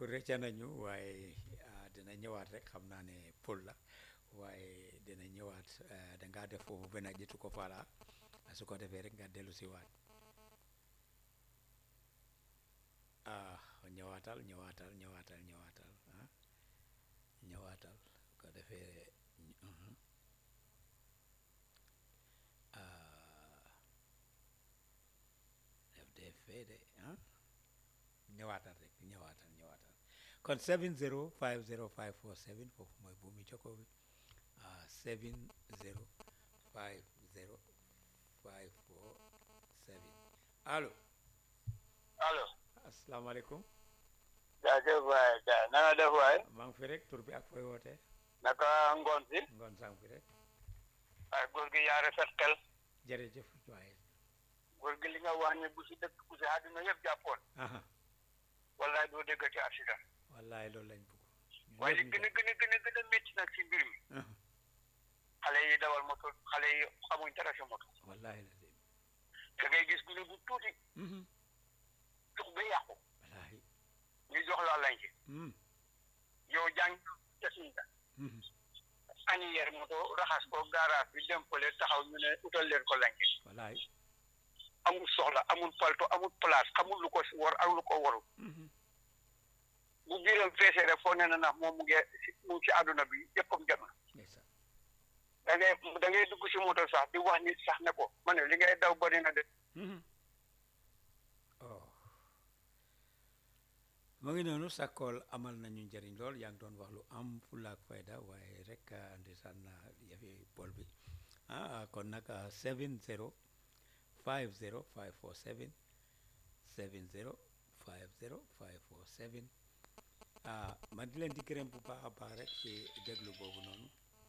kooku rëcca nañu waaye ah, dina ñëwaat rek xam naa ne pël la waaye dina ñëwaat eh, dangaa def foofu benn jitu ko fala su ko defee rek nga dellu si waat ah ñëwaatal ñëwaatal ñëwaatal ñëwaatal ah ñëwaatal su ko defee mhm. ah def dee fee de ah ñëwaatal rek ñëwaatal ñëwaatal kon 70 50 547 foofu mooy buumi jokkoo bi ah 70 50 547 allo allo asalaamaaleykum jaajëf waay ja na nga def waay maa ngi fi rek tur bi ak fooy wootee naka ngoon si ngoon sang fi rek waaye góor gi yaa rafet xel jërëjëf waaye góor gi li nga wax ne bu si dëkk bu si àdduna yëpp jàppoon aha wallaay doo dégg ci accident wallaay loolu lañ bëgg ñun waaye li ñëpp gën a gën a gën a gën a métti nag si mbir mi ñu- aha xale yi dawal moto xale yi xamuñ dara si moto wallaay la de da ngay gis gune bu tuuti mhm tux ba yàqu wallaay ñu jox la lañ ci mhm yow jàng te suñ la mhm aniyeer moto raxas ko garage bi dem fële taxaw ñu ne utal leen ko lañ ci wallaay amul soxla amul palto amul place xamul lu ko si war ak lu ko warul mhm bu biiram feesee rek foo ne na ndax moom mu ngi si mu ngi si àdduna bi yëppam jot na ndeysaan da ngay da ngay dugg si moto sax di wax nit sax ne ko ma ne li ngay daw bari na de mhm oh mu ngi noonu sa kool amal nañu njëriñ lool yaa ngi doon wax lu am fulla ak fayda waaye rek ah, ndeysaan na yëfi bool bi ah kon nag ah, 70 50 547 70 50 547 ah ma di leen di gërëm bu baax a baax rek ci déglu boobu noonu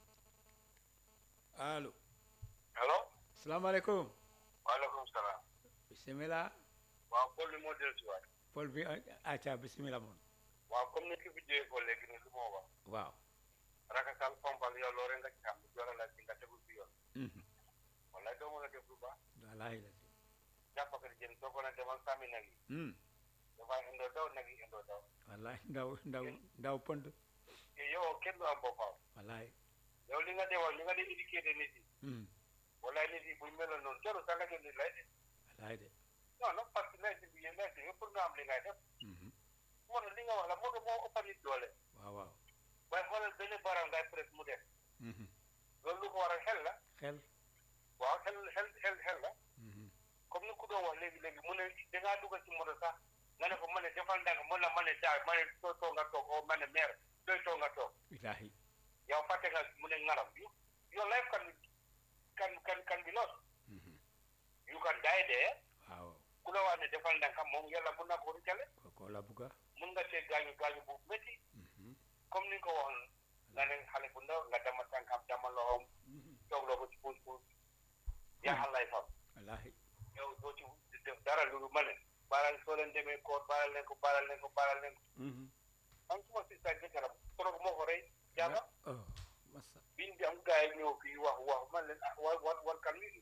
allo allo salaamaaleykum waaleykum salaam bisimilah waaw Paul bi moo dellu si waat Paul bi acca bisimilah moom waaw comme ni ki bi jógee ko léegi ni lu moo wax waaw rakasal pompal yow loo rek nga ci xam jola la ci nga tegu si yoon mhm wallaay doo mën a def lu baax wallaahi la de jàppakati jën soo ko ne demal sàmmi nag yi hmm dafay indoo daw nag yi indoo daw wallaahi ndaw ndaw ndaw pond te yow kenn du am boppam wallaahi yow li nga dewal li nga di éduqué nit yi hmm wallaay nit yi buñ meloon noonu jarul sax nga jël nit lay def wallaahi de non non parce que lay bi yéen lay yëpp pour nga am li ngay def mhm moo tax li nga wax la moo tax moo ëpp nit doole waaw waaw waaye xoolal benn baram ngay presse mu def mhm loolu lu ko waral xel la xel waaw xel xel xel xel la mhm comme ni ku doon wax léegi léegi mu ne dangaa dugal ci moto sax nga ne ko ma ne defal ndànk mën na ma ne daal ma ne soo toog nga toog oo ma ne maire sooy toog nga toog wallaahi yow fàtte nga mu ne ngaram yu your life can can can can be lost mhm you can die there waaw ku la wax ne defal ndànk moom yàlla mun na ko rëccale kooku la bugga mun nga see gaañu gaañu bu métti mhm comme ni nga ko waxoon nga ne xale bu ndaw nga dama tànkam dama loxoom mhm toog loo ko ci puus puus yaaxal lay fam wallaahi yow doo ci def dara lu ma ne baaral soo leen demee koor baaral leen ko baaral leen ko baaral leen ko mhm man suma si sa jëkkëram trop moo ko rey jaaga oh massa biñ bi am gars yi ñëw fii wax wax man leen ah war war war kan lii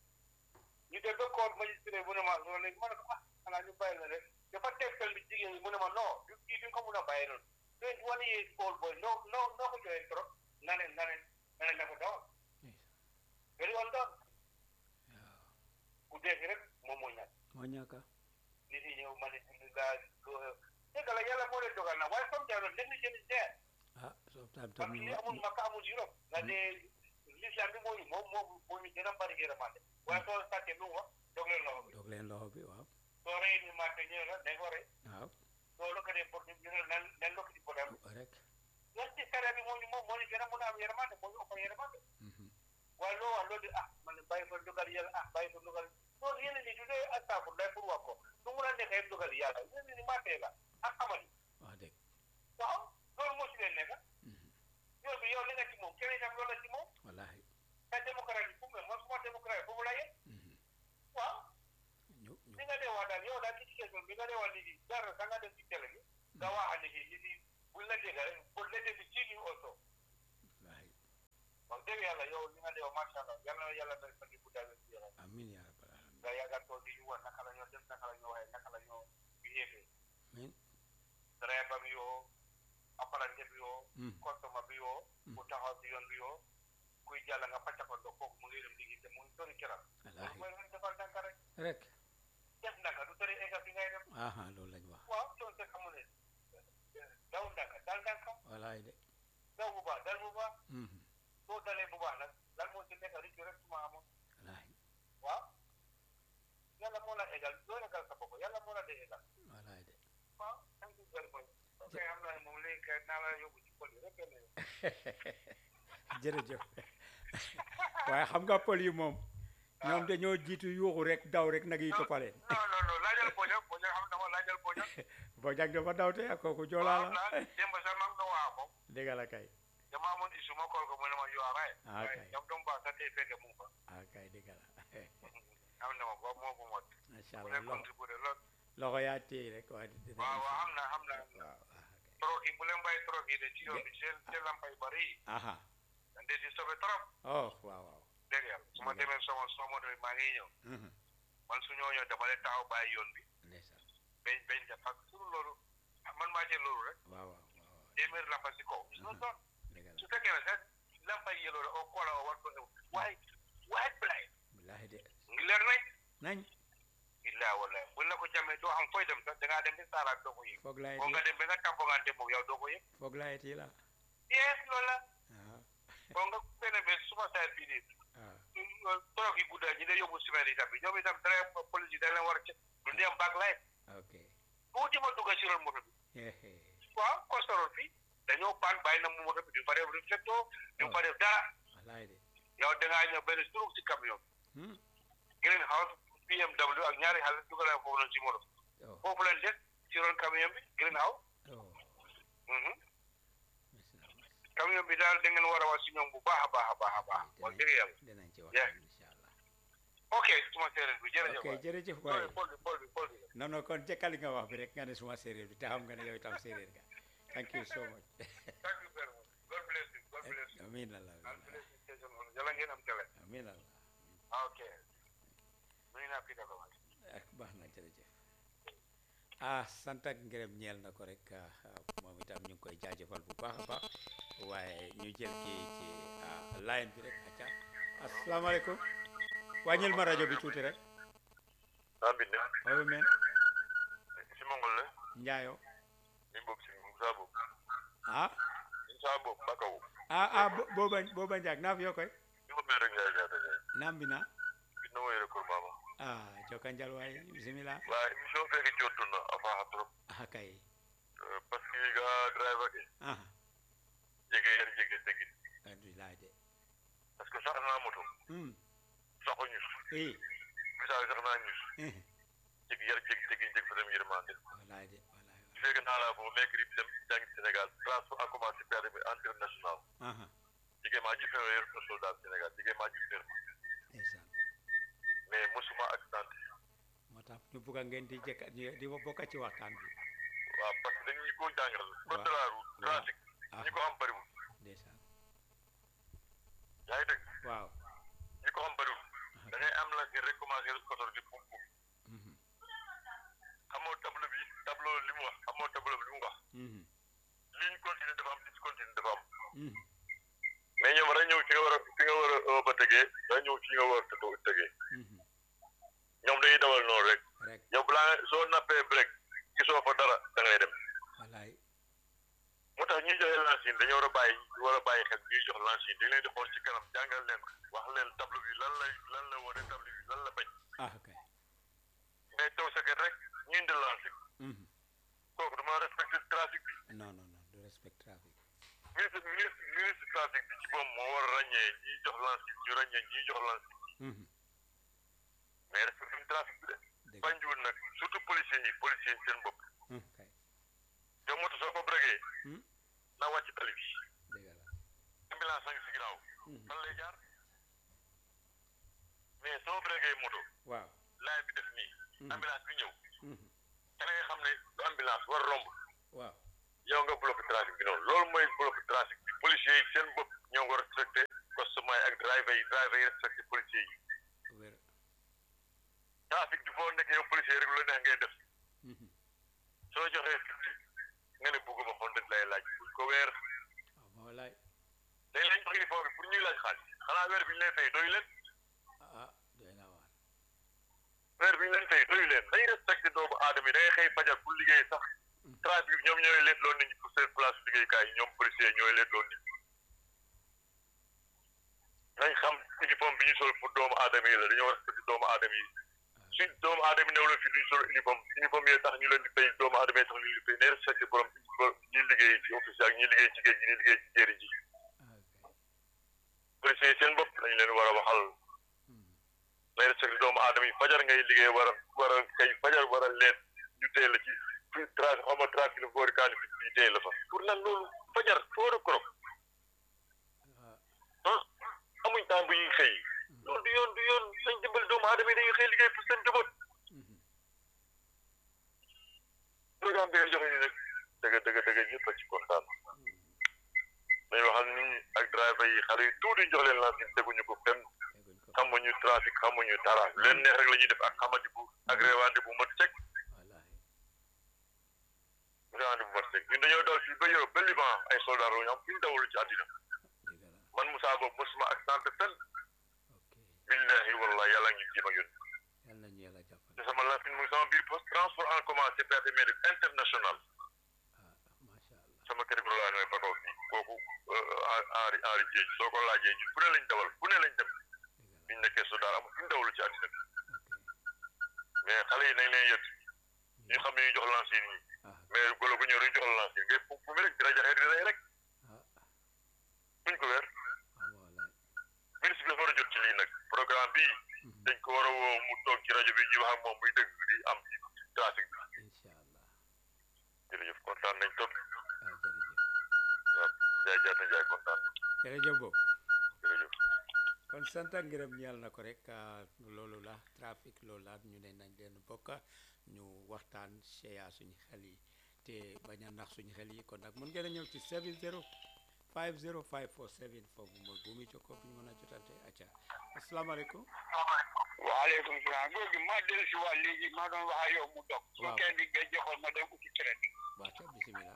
ñu dem ba koor magistrat mu ne ma loolu léegi ma ne ko ah xanaa ñu bàyyi la rek dafa tegtal bi jigéen ñi mu ne ma non du kii duñ ko mun a bàyyi noonu twenty one years old boy noo noo noo ko joxee trop na ne na ne na ne na ko dawal very on done waaw ku dee rek moom moo ñàkk moo ñàkka nit yi ñëw ma ne julli laa dëgg la yàlla moo leen dogal na waaye comme jaay négligence is there ah soo tam parce tam que amul Makka amul Europe nga ne l'islam bi mooy moom moom moo ñu gën a bari yërmande waaye soo sàccee lu mu wax dog leen loxo bi dog leen loxo bi waaw soo rey ni maate ñu ne la dañ ko rey waaw soo lokkatee pour ñu ne nan nan lokkati pour dem rek loolu ci sare bi moo ñu moom moo ñu gën a mën a am yërmande moo ñu ëpp yërmande mhm waaye loo wax loolu di ah man ne bàyyi ko dogal yàlla ah bàyyi ko dogal loolu yeneen ni du dee astafur lay pour wax ko su mun a nekkee dogal yàlla yeneen ni maatee la ak amali wax dëgg waaw loolu moo si leen nekk mhm yow bi yow li nga ci moom keneen itam loolu la ci moom wallaahi te démocratie fu mu ne man suma démocratie fu mu la yee mhm waaw ñu ñu li nga dee wax daal yow daal ci situation bi nga dee wax nit yi dara sa nga dem ci télé bi nga wax a nit yi nit yi buñ la dégg rek pour la dégg ci ñu also wallaahi wax dëgg yàlla yow li nga dee wax macha allah yàlla na yàlla may fan bu dawee ci yaram amiin yaa rabbal aalamiin nga yàggal toog di ñu wax naka la ñoo def naka la ñoo waxee naka la ñoo behavé amiin driver bi yoo apprenti bi yoo Mhm. customer bi yoo ku taxaw si yoon bi yoo kuy jàll nga pàcc ko ndox kooku mu ngi dem liggéey te mu ngi sori këram loolu wallaahi mooy leen defal ndànk rek rek def ndànk du tere egga fi ngay dem aha loolu lañ wax waaw loolu te xamu ne daw ndànk dal ndànk wallaahi de daw bu baax dal bu baax Mhm. soo dalee bu baax nag lan moo ci nekk rek rek suma amoon wallaahi waaw yàlla moo la eggal doo eggal sa bopp yàlla moo la dee eggal wallaahi de waaw thank you very much ok xam naa ne moom léegi kay naa la yóbbu ci pol yi rek ne jërëjëf waaye xam nga pël yi moom ñoom dañoo jiitu yuuxu rek daw rek nag yi toppaleen non non non laajal poño poño xam na ma laajal poño boo jag dafa daw te ak kooku joolaa waaw la naa démb sax mag na waa moom dégg la kay dama amoon isu ma kool ko mu ne ma yoo araay Ah, waaye kay. ñoom doom baax sax tey fekke mu fa ah kay dégg la am na ma ba moo ko mot macha mu allah ne loxo contribué lool loxo yaa téye rek waaye dina waaw waaw xam na xam na waaw ah, troc yi bu leen bàyyi troc yi de ci yoon bi seen seen lampay bari yi kay. aha dañ dee di sobe trop oh waaw waaw dégg yàlla su ma demee sama sama moto bi maa ngi ñëw Mhm. man su ñoo ñëw dama leen taxaw bàyyi yoon bi ndeysaan bañ bañ ja parce que loolu ah, man maa jël loolu rek waaw waaw waaw waaw téeméeri lampa si kaw non non dégg la su fekkee ne sax lampa yi yeloo la au kola o wat ko waaye waaye blay billahi de ngi leer nañ nañ illaa wala buñ la ko jamee doo xam fooy dem sax da ngaa dem bi saaraat doo ko yëg foog laay boo nga dem ba nga tampongante moom yow doo ko yëg foog laay tii la yes loolu la ah boo nga benn bés suma saar bii nii ah torok yi guddaa ñi day yóbbu semaine yi tamit ñoom itam dara police yi dañ leen war a ci du ndiyam back light ok tuuti ma dugga si ron moto bi hehe waaw costoroon fii dañoo paan bàyyi na mu moto bi du fa def réflecteur du fa def dara wallaay de yow da ngaa ñëw benn stroke si camion hmm green house BMW ak ñaari xale dugal foofu noonu si moto oh foofu leen des si ron camion bi green house oh mhm merci camion bi daal da ngeen war a wax si ñoom bu baax a baax a baax a baax wax dëgg yàlla dinañ ci Yeah. waxtaan incha allah ok suma séeréer bi jërëjëf ok waay. jërëjëf pol waaye bi pol bi pol bi pol bi non non kon jëkkali nga wax bi rek nga ne suma séeréer bi te xam nga ne yow itam séeréer nga thank you so much thank you very much God bless you God bless you amiin allah God amiin bless you station on jala ngeen am télé amiin allah ok nuyu naa Peter Ba waay. ak baax na jërëjëf ah sant ak ngërëm ñeel na ko rek ah, ah, moom itam ñu ngi koy jaajëfal bu baax a baax waaye ñu jël kii ci ah, line bi rek acca asalaamaaleykum wàññil ma rajo bi tuuti rek naa bind owi men si mongol le njaayo min bob si musa bob ah musa bob bakaw ah ah bo- booba booba njaag naaf yo koy mi ko mere ngaa jaata jaay nambina bin no wayre kor mama ah joka njal waay bisimila wa émission feke cottuna a faaxa trop ah kay Euh, parce que ga driver ke ah jege yer jege tegin alhamdulilah de parce que sax naa moto hmm saxo ñus eh misaal sax naa ñus eh jeg yar jeg tegin jeg fatam yërmande wallaay de wallaay su fekkee naa laa fo mekk rib dem jàng Sénégal transport en commun permis international aha jege maa jifeer yer no soldat Sénégal jege maa jifeer ndeysaan mais mosuma accident moo tax ñu bugg a ngeen di jëkk di di bokk ci waxtaan bi waaw parce que dañuy ko jàngal code de la route trafic ah ñi ko am bariwul ndeysaan yaa ngi dégg waaw ñi ko am bariwul da ngay am la si rek commencé kotor di pum pum mhm xamoo tableau bi tableau li mu wax xamoo tableau bi li mu wax mhm ligne continue dafa am discontinue dafa am mhm mais ñoom dañ ñëw fi nga war a fi nga war a ba tegee dañ ñëw fi nga war a tëgg tegee mhm ñoom dañuy dawal noonu rek rek yow balaa soo nappee break gisoo fa dara da ngay dem wallaay moo tax ñuy joxe lancine dañoo war a bàyyi war a bàyyi xel ñuy jox lancine dañ leen di xool ci kanam jàngal leen wax leen tableau bi lan lay lan la wane tableau bi lan la bañ ah kay mais taw sa kër rek ñu indi lancine mhm kooku dama respecté trafic bi non non non du respect trafic ministre ministre ministre trafic bi ci moom moo war a ràññee ñiy jox lancine ñu ràññee ñiy jox lancine mhm mais respecté wuñ trafic bi de dëgg bañjuwul nag surtout policiers yi policiers yi seen bopp mhm kay yow moto soo ko bregee hmm na wàcc tali bi dëgg la ambulance a ngi si ginnaaw mhm fan lay jaar mais soo bregee moto waaw laay bi def nii mhm ambulance bi ñëw mhm da ngay xam ne du ambulance war romb waaw yow nga bloqué trafic bi noonu loolu mooy bloqué trafic bi policiers yi seen bopp ñoo ngi respecté customer yi ak driver yi driver yi respecté policiers yi wér trafic bi foo nekk yow policier yi rek lu la neex ngay def mhm soo joxee fifty nga ne bugguma hundred lay laaj buñ ko weer waaw moo laay dañ leen jox uniforme bi pour ñuy laaj xaalis xanaa weer bi ñu leen fay doy leen ah doy na waar weer bi ñu leen fay doy leen dañuy respecté doomu aadama yi da ngay xëy fajar pour liggéey sax trafic bi ñoom ñooy leet loon nit ñi pour seen place liggéeykaay yi ñoom policier ñooy leet loon nit ñi nañ xam uniforme bi ñu sol pour doomu aadama yi la dañoo respecté doomu aadama yi suñ doomu aadama yi néew la fi duñ sol uniforme uniforme yi tax ñu leen di fay doomu aadama yi tax ñu leen di fay nay respecté borom ñi liggéey ci office ak ñi liggéey ci géej gi ñi liggéey ci jéeri ji ok policier yi seen bopp lañ leen war a waxal nay respecté doomu aadama yi fajar ngay liggéey war a war a kay fajar war a leet ñu téye la ci fi trafic xaw ma trafic la boori kaani fi ñu téye la fa pour lan loolu fajar foor a korop ah ah amuñ temps bu ñuy xëy loolu du yoon du yoon nañ dimbali doomu aadama yi dañuy xëy liggéey pour seen njaboot programme bi nga joxe ni nag dëgg dëgg dëgg ñëpp a ci kontaan dañu waxal nit ñi ak driver yi xale yi tuuti jox leen lansin teguñu ko fenn teguñ ko xamuñu trafic xamuñu dara leen neex rek la ñuy def ak xamadi bu ak réewande bu mat sek wallaahi réewande bu mat sek ñun dañoo daw fii ba Europe ba Liban ay soldat la ñu am fi ñu dawul ci àddina dëgg la man Moussa boobu mosuma accident fenn ok billahi wallahi yàlla ngi jéem a yónni yal nañu yàlla jàppale te sama lansin mu ngi sama biir poste transport en commun CPAT Médic international ah macha allah sama kër gi laa ne Bakaw fii kooku Henri Henri Dieng soo ko laajee ñun fu ne lañ dawal fu ne lañ dem dëgg la biñ nekkee su daara amul fu ñu dawlu ci àddina bi ok mais xale yi nañ leen yëg ñu xam ne ñu jox lansin yi ah mais golo gu ñëw duñ jox lansin ngay fu fu mu rek dina jaxee di rey rek ah buñ ko weer ah wallaahi ministre bi dafa war a jot ci lii nag programme bii dañ ko war a woo mu toog ci rajo bi ñu wax ak moom muy dëgg di am ci trafic bi incha allah jërëjëf kontaan nañ topp ah jërëjëf waaw jaay jaata jaay kontaan nañ jërëjëf boobu jërëjëf kon sant ak ngërëm ñeel na ko rek ah, loolu la trafic loolu la ñu ne nañ leen bokk ñu waxtaan seya suñu xel yi te bañ a nax suñu xel yi kon nag mun ngeen a ñëw ci 70 50 547 foofu mooy bu muy jokkoo bu ñu mën a jotante acca asalaamaaleykum waaleykum salaam góor gi maa dellu si waat léegi maa doon wax ak yow mu dog su Waaw. kenn di nga joxoon ma dem uti crédit waata bisimila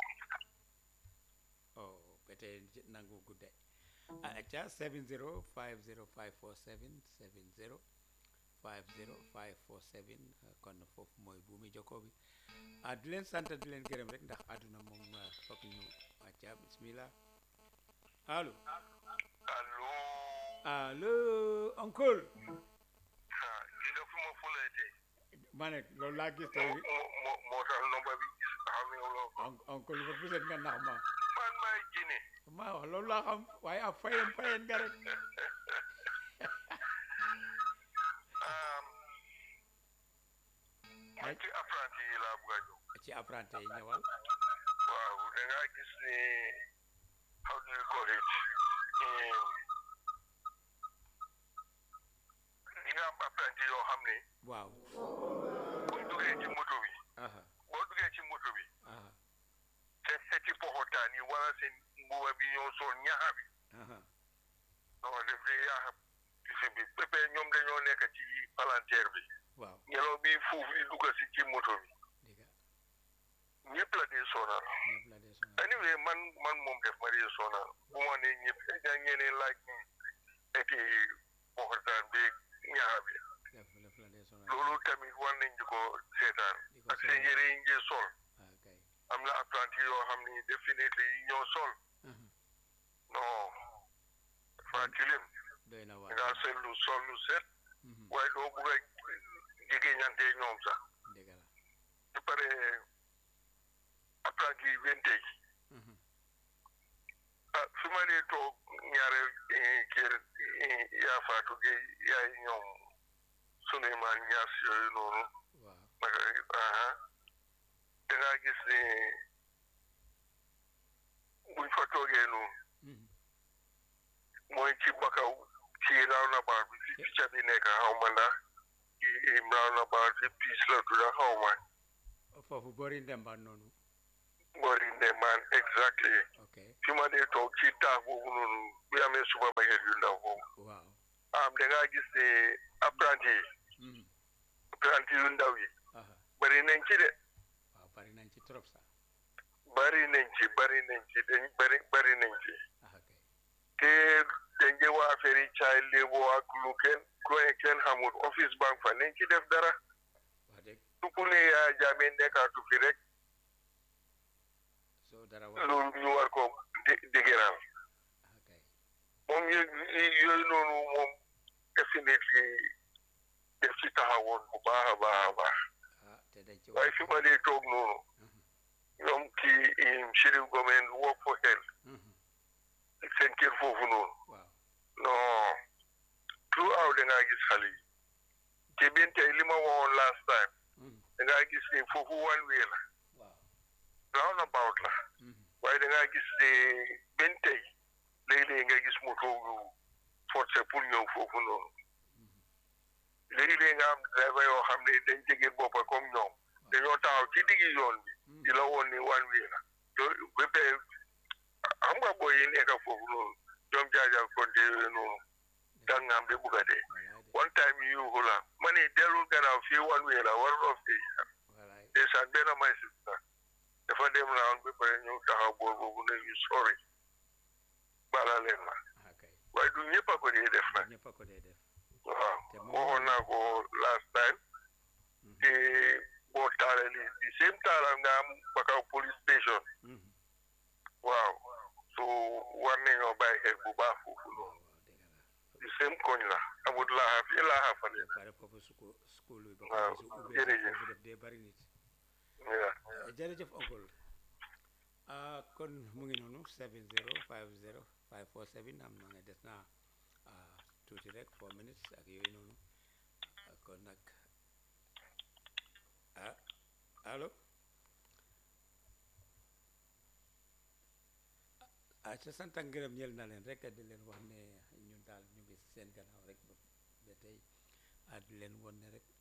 oh bete nangu gudde a acca 70 50 547 70 50 547 uh, kon foofu mooy buumi jokkoo bi ah di leen sant di leen gërëm rek ndax àdduna moom uh, foog ñu acca bismillah allo allo allo oncle dina fu ma fulayte ma ne loolu laa gis tey moo moo tax nomba bi gis xam ne loo on- oncle ba puset nga nax ma man maay jine maa wax loolu laa xam waaye a fayen fayen nga rek man ci apprenti yi laa bëgg a ñëw ci apprenti yi ñëwal waaw da ngaa gis ni how do you call it li nga am apprenti yoo xam ne waaw buñ duggee ci moto bi aha boo duggee ci moto bi aha te seti poxotaan yi wala seen mbuba bi ñoo sol ñaxa bi aha non def di yaaxa si bi pépe ñoom dañoo nekk ci palanteer bi waaw ngelaw bi fuuf di dugg si ci moto bi diga ñëpp la dee sonal ñëpp la dee sonal anyway man man moom def ma dee sonal bu ma nee ñëpp da ñeneen laaj ni eti poxotaan bi ñaxa bi def def la dee sonal loolu tamit war nañ di ko seetaan di ko ak seen seetaan. yére yi njee sol ah kay am na apprenti yoo xam ni definitely yi ñoo sol aha non dafa tilim doy na da waar ngaa seet lu sol lu set Mhm, waaye doo bugg a jigéeñante ñoom sax dëgg la ba pare apprenti yi vintage Mhm, ah fi ma dee toog ñaare eh, kër eh, yaa faatu gi yaay ñoom Souleymane Niass yooyu noonu waaw naka aha da ngaa gis ne buñ fa toogee noonu Mhm, mooy ci bakaw ci roundabout bi fi picca bi nekk xaw ma ndax ci roundabout bi piis la tudda xaw ma foofu boori ndemba noonu boori ndemaan exactly ok fi ma dee toog ci taax boobu noonu bi amee supermarket yu ndaw boobu waaw am da ngaa gis ne apprenti yi Mhm, apprenti yu ndaw yi aha bari nañ ci de waaw bari nañ ci trop sax bari nañ ci bari nañ ci dañ bari bari nañ ci ah kay te dañ jë waa affaire yi child labour ak lu kenn ku ne kenn xamul office bank fa nañ ci def dara wax dëgg su ku ne yaa jaamee nekkaatu fi rek soo dara wax loolu ñu war ko dé- dégëral ah kay moom yooyu yooyu noonu moom definitely def ci taxawoon bu baax a baax a baax ah te dañ ci waaye fi ma dee toog noonu ñoom kii Chérif Gomen work for health seen kër foofu noonu waaw non throughout da ngaa gis xale yi te bien tey li ma waxoon last time da ngaa gis ni foofu one way la waaw roundabout la waaye da ngaa gis ne benn tey léeg-léeg nga gis moto yu forcé pour ñëw foofu noonu léeg-léeg nga am driver yoo xam ne dañ jege boppa comme ñoom dañoo taxaw ci diggi yoon bi di la woon ni one way la to ba tey xam nga booy yi nekk foofu noonu ñoom jaajal konte yooyu noonu dang nga am ba bugg a dee one time yu yuuxu la ma ne dellul gannaaw fii one way la war of fii walaay ndeysaan benn may sista dafa dem round ba pare ñëw taxaw boor boobu ne ñu sori bala leen ma ah kay waaye du ñëpp a ko dee def nag ñëpp a ko dee def waaw te moom- waxoon naa ko last time te boo taale li di same taala nga am bakaw police station Mhm. waaw so war nañoo bàyyi xel bu baax foofu waaw noonu waaw dëgg la di same koñ la amut laaxa fii laaxa fa ba leen pare foofu school school bi ba waaw, ko su ubbee jërëjëf. foofu def dee bari nit waaw jërëjëf oncle ah kon mu ngi noonu 70 50 547 am na ne des na ah, tuuti rek 4 minutes ak yooyu noonu Ah, kon nag ah allo ah ca sant ak ngërëm ñeel na leen rek di leen wax ne ñun daal ñu ngi seen gannaaw rek ba ba tey ah di leen won ne rek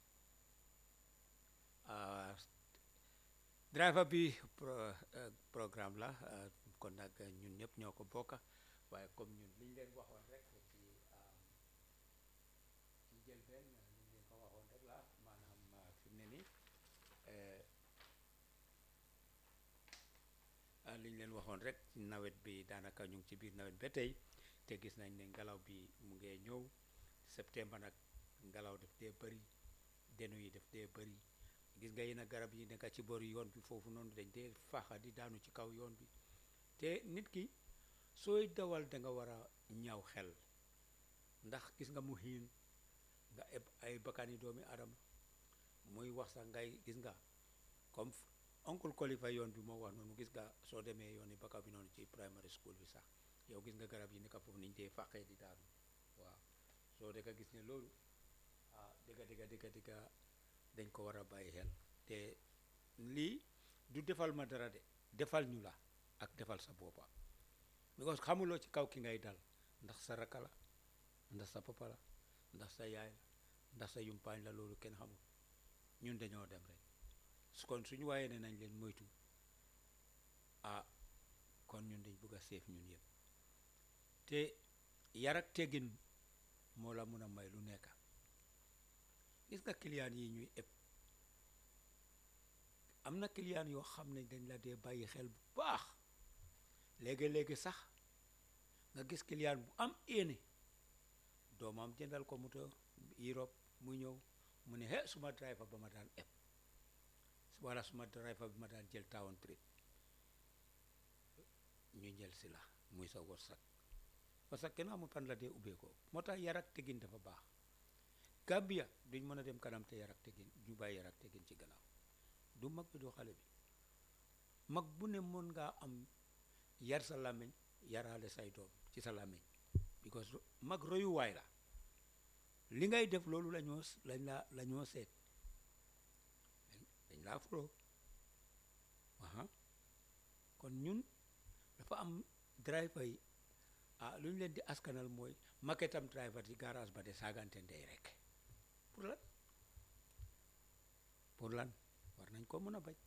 ah driver bi pro eh, programme la eh, kon nag ñun ñëpp ñoo ko bokka waaye comme ñun liñ leen waxoon rek ci ah, ci njëlbeen liñ leen ko waxoon rek la maanaam ah, fi mu ne nii eh, ah, liñ leen waxoon rek ci nawet bi daanaka ñu ngi ci biir nawet ba tey te gis nañ ne ngelaw bi mu ngee ñëw septembre nag ngelaw def dee bëri denu yi def dee bëri gis nga yenn garab yi nekk ci boori yoon bi foofu noonu dañ dee faxa di daanu ci kaw yoon bi te nit ki sooy dawal da nga war a ñaaw xel ndax gis nga mu xiin nga eb ay bakkani doomi adama muy wax sax ngay gis nga comme f- oncle Kolifa yoon bi moo wax noonu gis nga soo demee yoon yi bakka bi noonu ci primary school bi sax yow gis nga garab yi nekk foofu niñ dee faqee di daanu waaw soo dëgg gis ne loolu ah dëgga dëgga dëgga dëgga dañ ko war a bàyyi xel te lii du defal ma dara de defal ñu la ak defal sa boppa because xamuloo ci kaw ki ngay dal ndax sa rakka la ndax sa papa la ndax sa yaay la ndax sa yumpaañ la loolu kenn xamul ñun dañoo dem rek su kon suñu waaye ne nañ leen moytu ah kon ñun dañ bëgg a seef ñun yëpp te yar ak teggin moo la mun a may lu nekk gis nga client yi ñuy ëpp am na client yoo xam ne dañ la dee bàyyi xel bu baax léegi-léegi sax nga gis client bu am éene doomam jëndal ko moto Europe mu ñëw mu ne he suma driver ba ma daan ëpp wala suma driver bi ma daan jël town trip ñu jël si la muy sa wërsëg parce que kenn amul fan la dee ubbeekoo moo tax yar ak teggin dafa baax Gambia duñ mën a dem kanam te yar ak teggin ñu bàyyi yar ak teggin ci gannaaw du mag bi du xale bi mag bu ne mën ngaa am yar sa làmmiñ yaraale say doom ci sa làmmiñ because mag royuwaay la li ngay def loolu la ñoo s- lañ la la ñoo seet dañ dañ laa foloo aha kon ñun dafa am driver yi ah lu ñu leen di askanal mooy maketam driver di garage ba de saagante ndey rek pour lan pour lan war nañ ko mën a bañ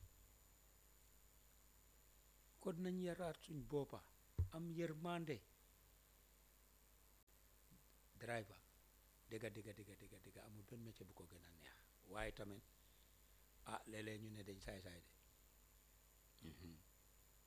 kon nañ yaraat suñ boppa am yërmande driver dëgga dëgga dëgga dëgga dëgga amul benn métier bu ko gën a neex waaye tamit ah léeg-léeg ñu ne dañ saay-saay de Mhm.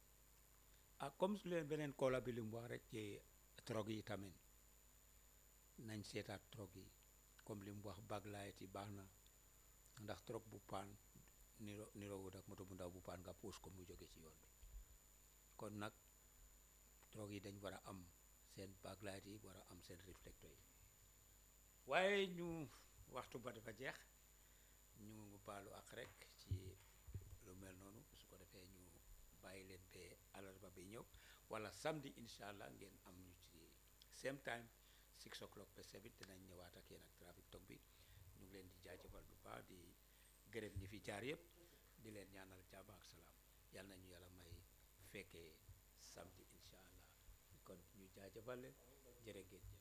ah comme su leen beneen koola bi li mu wax rek ci drogue yi tamit nañ seetaat drogue yi comme li mu wax backlight yi baax na ndax drogue bu paan niro niroowut ak moto bu ndaw bu paan nga puus ko mu jóge ci yoon bi kon nag drogue yi dañ war a am seen backlight yi war a am seen réflecteur yi waaye ñu waxtu ba dafa jeex ñu baalu ak rek ci lu mel noonu su ko defee ñu bàyyi leen ba alarba bi ñëw wala samedi incha allah ngeen am ñu ci same time six o'clock ba seven dinañ ñëwaat ak yéen ak trafic talk bi ñu ngi leen di jaajëfal bu baax di gërëm ñi fi jaar yëpp di leen ñaanal jàmm ak salaam yal nañu yàlla may fekkee samedi incha allah kon ñu jaajëfal leen jërë ngeen jëf